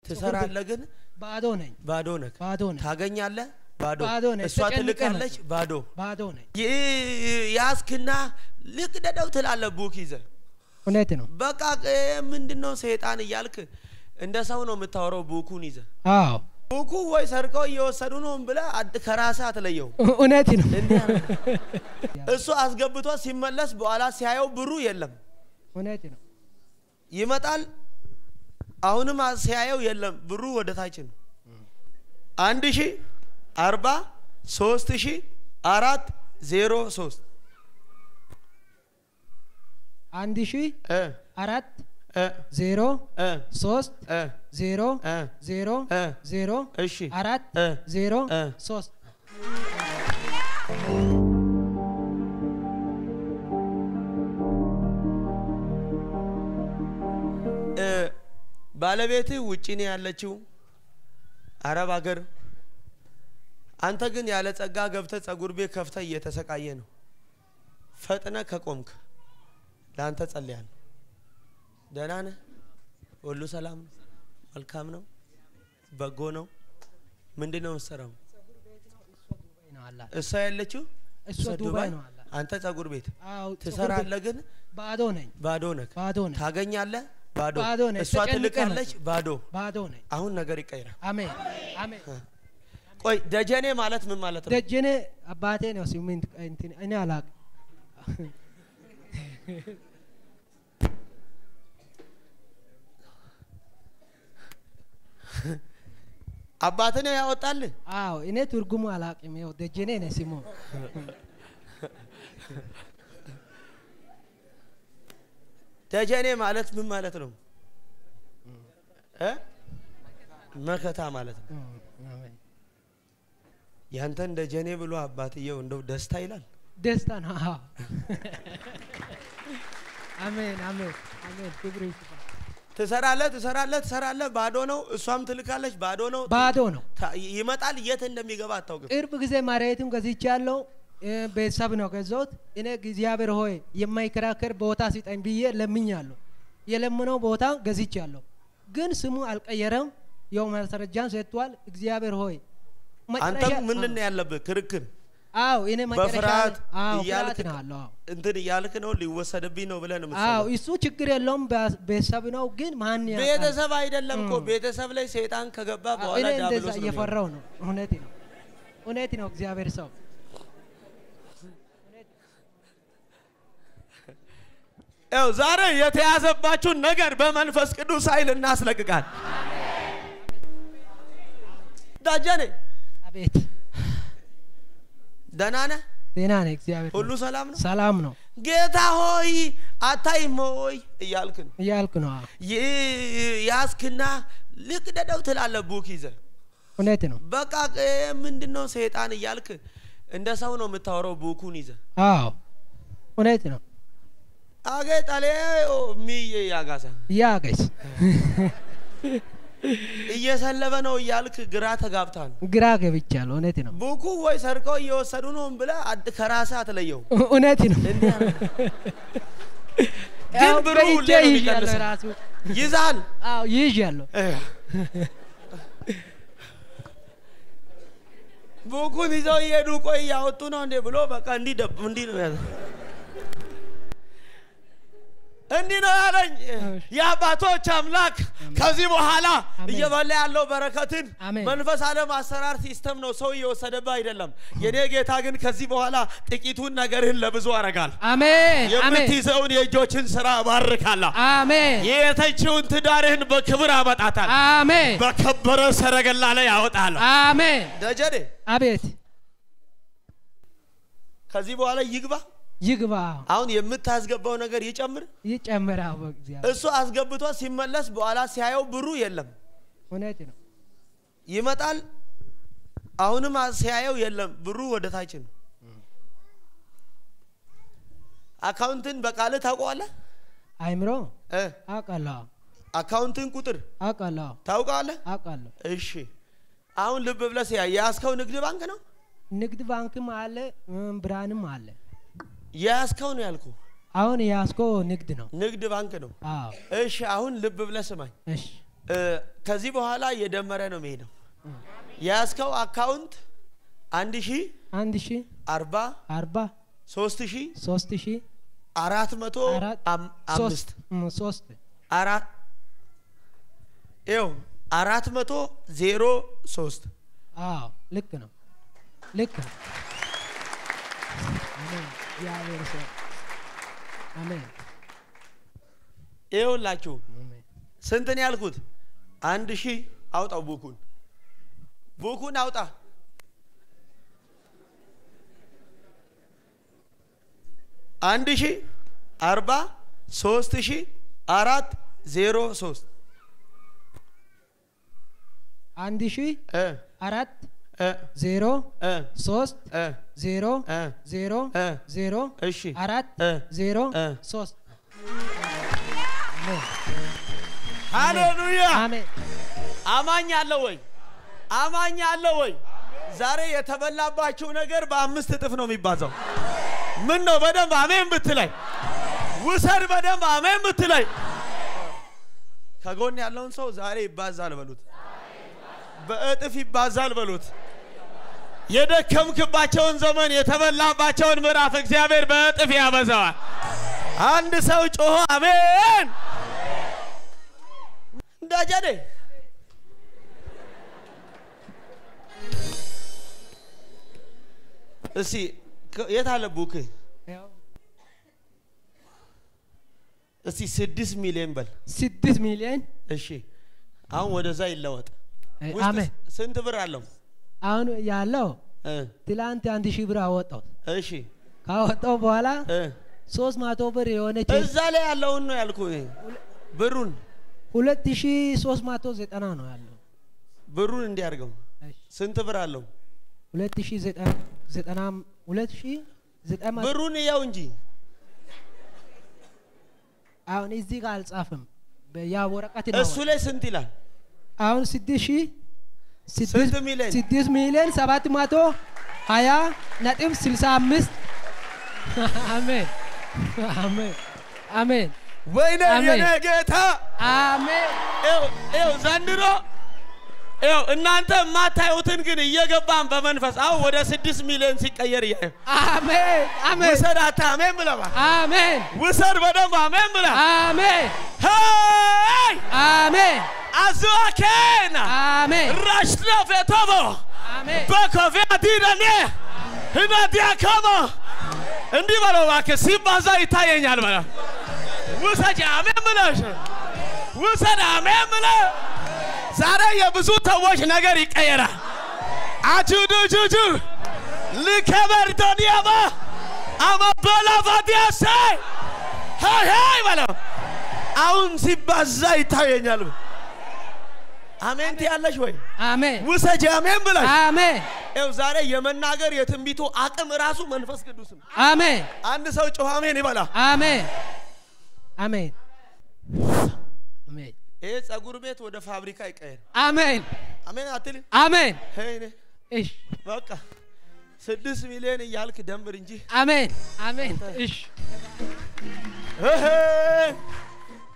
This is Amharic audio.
ትሰራለህ ግን ባዶ ነኝ ባዶ ነህ። ባዶ ነኝ ታገኛለህ ባዶ። ባዶ ነህ። እሷ ተጨንቀህ ትልካለች መጣህ። ባዶ። ባዶ ነኝ ይ- ያዝክና ልቅደደው ትላለህ ቡክ ይዘህ እውነት ነው በቃ ምንድን ነው ሰይጣን እያልክ እንደ ሰው ነው የምታወራው ቡኩን ይዘህ አዎ ቡኩ ወይ ሰርቀው እየወሰዱ ነው ብለህ አድ- ከራስህ አትለየው። እውነት ነው እንዲህ አለ። እሱ አስገብቶ ሲመለስ በኋላ ሲያየው ብሩ የለም እውነት ነው ይመጣል። አሁንም አ- ሲያየው የለም ብሩ ወደ ታች ነው። አንድ ሺ አርባ ሶስት ሺ አራት ዜሮ ሶስት አንድ ሺህ እ አራት እ ዜሮ እ ሶስት እ ዜሮ እ ዜሮ እ ዜሮ እሺ አራት እ ዜሮ እ ሶስት እ ባለቤትህ ውጭ ነው ያለችው አረብ ሀገር። አንተ ግን ያለ ጸጋ ገብተህ ጸጉር ቤት ከፍተህ እየተሰቃየ ነው። ፈጥነ ከቆምክ ለአንተ ጸልያለሁ። ደህና ነህ? ሁሉ ሰላም ነው? መልካም ነው? በጎ ነው? ምንድን ነው የምትሰራው? ዱባይ ነው አላት እሷ ያለችው እሷ ዱባይ ነው አላት አንተ ጸጉር ቤት አዎ ጸጉር ቤት ትሰራለህ፣ ግን ባዶ ነኝ ባዶ ነህ። ባዶ ነኝ ታገኛለህ፣ ባዶ። ባዶ ነህ። እሷ ተጨንቀህ ትልካለች፣ መጣህ። ባዶ። ባዶ ነኝ አሁን ነገር ይቀይራል። አሜን አሜን ቆይ ደጀኔ ማለት ምን ማለት ነው? ደጀኔ አባቴ ነው ሲሚንት እንትን እኔ አላውቅም አባትህ ነው ያወጣልህ? አዎ እኔ ትርጉሙ አላውቅም ይኸው ደጀኔ ነው ስሙ ደጀኔ ማለት ምን ማለት ነው? እ? መከታ ማለት ነው። አሜን። ያንተን ደጀኔ ብሎ አባትየው እንደው ደስታ ይላል። ደስታ ነው አዎ አሜን አሜን አሜን ክብር ይስፋ ትሰራለህ ትሰራለህ ትሰራለህ፣ ባዶ ነው። እሷም ትልካለች፣ ባዶ ነው። ባዶ ነው ታ- ይመጣል፣ የት እንደሚገባ አታውቅም። ቅርብ ጊዜ መሬቱን ገዝቻለሁ እ፣ ቤተሰብ ነው ገዛሁት እኔ እግዚአብሔር ሆይ የማይከራከር ቦታ ስጠኝ ብዬ ለምኛለሁ የለምነው ቦታ ገዝቻለሁ ግን ስሙ አልቀየረም ያው ማስረጃን ሰጥቷል እግዚአብሔር ሆይ አንተም መጨረሻ- ምንድን ነው ያለብህ? ክርክር አዎ እኔ መጨረሻ በፍርሃት አዎ እያልክ ፍርሃት ነው አለው አዎ እንትን እያልክ ነው ሊወሰድብኝ ነው ብለህ ነው አዎ የምትሰማው። እሱ ችግር የለውም በ- ቤተሰብ ነው ግን ማን ያውቃል? ቤተሰብ አይደለም እኮ እም። ቤተሰብ ላይ ሰይጣን ከገባ አዎ፣ በኋላ እኔ እንደዛ ዲያብሎስ ነው የሚሆነው። እየፈራው ነው እውነት ነው እውነት ነው እግዚአብሔር ሰው ያው ዛሬ የተያዘባችሁን ነገር በመንፈስ ቅዱስ ኃይል እናስለቅቃል። ዳጀኔ አቤት ደህና ነህ? ጤና ነህ እግዚአብሔር ሁሉ ሰላም ነው? ሰላም ነው ጌታ ሆይ አታይም ሆይ እያልክ ነው እያልኩ ነው አዎ። ይ- ያዝክና ልቅደደው ትላለህ ቡክ ይዘህ እውነት ነው በቃ ምንድን ነው ሰይጣን እያልክ እንደ ሰው ነው የምታወራው ቡኩን ይዘህ አዎ እውነት ነው አጌ ጠሌ ሚዬ ያጋሳ ያገስ እየሰለበ ነው እያልክ ግራ ተጋብታል። ግራ ገብቻለሁ እውነት ነው ቡኩ ወይ ሰርቀው እየወሰዱ ነው ብለህ አድ- ከራስህ አትለየው። እውነት ነው እንዲህ አለ። ግን ያው ብሩ በእጄ ሁሌ ነው ይዣለሁ የሚቀንሰው። ራሱ ይዛል አዎ ይዣለሁ ቡኩን ይዘው እየሄዱ ቆይ እያወጡ ነው እንዴ ብሎ በቃ እንዲህ ደብ- እንዲህ ነው ያለ እንዲህ ነው ያለኝ የአባቶች አምላክ። ከዚህ በኋላ አሜን። እየበላ ያለው በረከትን አሜን። መንፈስ ዓለም አሰራር ሲስተም ነው፣ ሰው እየወሰደብህ አይደለም። የኔ ጌታ ግን ከዚህ በኋላ ጥቂቱን ነገርህን ለብዙ አረጋል። አሜን አሜን የምትይዘውን የእጆችን ስራ እባርካለሁ። አሜን የተችውን ትዳርህን በክብር አመጣታል። አሜን በከበረ ሰረገላ ላይ ያወጣለሁ። አሜን ደጀኔ አቤት ከዚህ በኋላ ይግባ። ይግባ አሁን የምታስገባው ነገር ይጨምር። ይጨምራው በእግዚአብሔር እሱ አስገብቶ ሲመለስ በኋላ ሲያየው ብሩ የለም። እውነት ነው ይመጣል። አሁንም አ- ሲያየው የለም ብሩ ወደ ታች ነው። አካውንትን በቃልህ ታውቀዋለህ? አይምሮ እ አውቃለሁ አካውንትን ቁጥር አውቃለሁ ታውቀዋለህ? አውቃለሁ እሺ አሁን ልብ ብለህ ሲያ የያዝከው ንግድ ባንክ ነው ንግድ ባንክም አለ እም፣ ብርሃንም አለ የያዝከው ነው ያልኩ አሁን ያስኮ ንግድ ነው ንግድ ባንክ ነው። አዎ እሺ አሁን ልብ ብለህ ስማኝ። እሺ እ፣ ከዚህ በኋላ እየደመረ ነው የሚሄደው። የያዝከው አካውንት አንድ ሺ አንድ ሺ አርባ አርባ ሶስት ሺ ሶስት ሺ አራት መቶ አራት አም- አምስት ሶስት እም፣ ሶስት አራት ይኸው አራት መቶ ዜሮ ሶስት አዎ ልክ ነው ልክ ነው አሜን እግዚአብሔር ሰው አሜን ይኸውላችሁ አሜን ስንት ነው ያልኩት? አንድ ሺህ አውጣው። ቡኩን ቡኩን አውጣ። አንድ ሺህ አርባ ሶስት ሺህ አራት ዜሮ ሶስት አንድ ሺ እ አራት እ ዜሮ እ ሶስት እ ዜሮ እ ዜሮ እ ዜሮ እሺ አራት እ ዜሮ እ ሶስት አሜን ሃሌሉያ። አሜን አማኝ አለ ወይ? አማኝ አለ ወይ? ዛሬ የተበላባችሁ ነገር በአምስት እጥፍ ነው የሚባዛው። ምን ነው በደንብ አሜን ብትለይ፣ ውሰድ በደንብ አሜን ብትለይ። ከጎን ያለውን ሰው ዛሬ ይባዛል በሉት፣ በእጥፍ ይባዛል በሉት። የደከምክባቸውን ዘመን የተበላባቸውን ምዕራፍ እግዚአብሔር በእጥፍ ያበዛዋል። አንድ ሰው ጮሆ አሜን እንዳጀዴ እስቲ ከ- የት አለ ቡክ? ያው እስቲ ስድስት ሚሊዮን በል። ስድስት ሚሊዮን እሺ አሁን ወደዛ ይለወጥ። እ፣ ውስጥ አሜን ስንት ብር አለው? አሁን ያለው እ፣ ትላንት አንድ ሺህ ብር አወጣው እሺ ካወጣው በኋላ እ፣ ሶስት መቶ ብር የሆነች እዛ ላይ ያለውን ነው ያልኩ እኔ። ብሩን ሁለት ሺህ ሶስት መቶ ዘጠና ነው ያለው ብሩን እንዲያርገው እሺ። ስንት ብር አለው? ሁለት ሺህ ዘጠና ዘጠና ሁለት ሺህ ዘጠና መቶ ብሩን እያው እንጂ አሁን እዚህ ጋር አልጻፍም በ- ያ ወረቀት ነው እሱ ላይ ስንት ይላል? አሁን ስድስት ሺህ ስንት ስድስት ሚሊዮን? ስድስት ሚሊዮን ሰባት መቶ ሀያ ነጥብ ስልሳ አምስት አሜን አሜን አሜን ወይኔ አሜን። የኔ ጌታ አሜን ይኸው ይኸው ዘንድሮ ይኸው እናንተ የማታዩትን ግን እየገባን በመንፈስ አሁን ወደ ስድስት ሚሊዮን ሲቀየር እያየሁ አሜን አሜን ውሰድ አታ አሜን ብለባ አሜን ውሰድ በደንብ አሜን ብለ አሜን ሄይ አሜን አዝዋኬና አሜን ራሽና ፌቶቦ አሜን በኮፊያ ዲደኔ ህናዲያከሞ እንዲህ በለው እባክህ ሲባዛ ይታየኛል በለው ውሰጅ አሜን ብለሽ ውሰድ አሜን ብለ ዛሬ የብዙ ሰዎች ነገር ይቀየራል አጁዱጁጁ ልከበር ዶንያማ አመበላ ፋዲያሰ ሄይ ሄይ በለው አሁን ሲባዛ ይታየኛል አሜን ትያለሽ ወይ አሜን ውሰጅ አሜን ብለሽ አሜን ይኸው ዛሬ የመናገር የትንቢቱ አቅም ራሱ መንፈስ ቅዱስ ነው። አሜን አንድ ሰው ጮኸ አሜን ይበላ። አሜን አሜን አሜን ይሄ ጸጉር ቤት ወደ ፋብሪካ ይቀየር። አሜን አሜን አትልም? አሜን ሄይ እኔ እሺ በቃ ስድስት ሚሊዮን እያልክ ደንብር እንጂ አሜን አሜን እሺ እህ